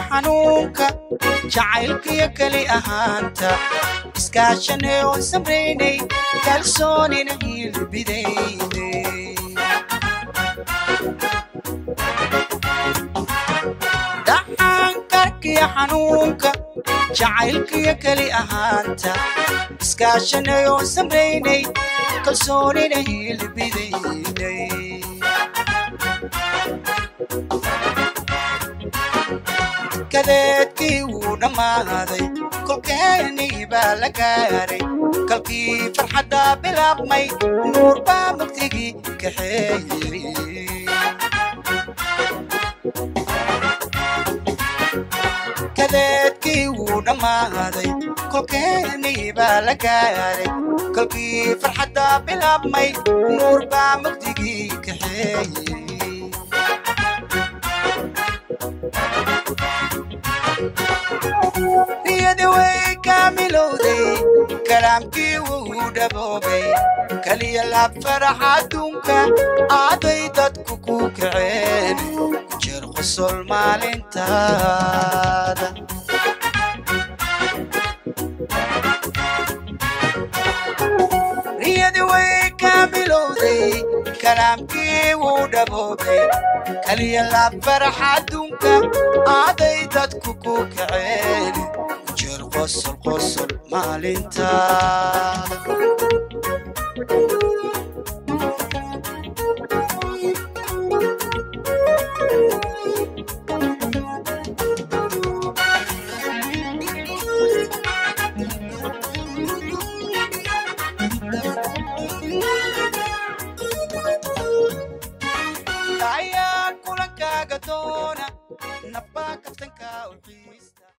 xanuunka jacaylkiyo keli ahaanta iskaashanay oon samraynay kalsoonina hiilbidayne dhaxankarkiyo xanuunka jacaylkiyo keli ahaanta iskaashanay oon samraynay kalsoonina hiilbidaynay kadeedkii wuu dhammaaday kolkeenii baa la gaaray kalkii farxaddaa bilaabmay nuur baa mugdigii kaxeeyey kadeedkii wuu dhammaaday kolkeenii baa la gaaray kolkii farxaddaa bilaabmay nuur baa mugdigii kaxeeyey niyadi way kaamilowday kalaamkii wuu dhaboobay kaliya laab farax adduunka aaday dadku ku kaceen jeer qosol maalintaada niyadi way kaamilowday kalaamkii wuu dhaboobay kaliya laab farax adduunka aaday dadku ku kaceen jeer qosol qosol maalintaada ayaa kulankaaga doona nabbaa kaftanka u xiisa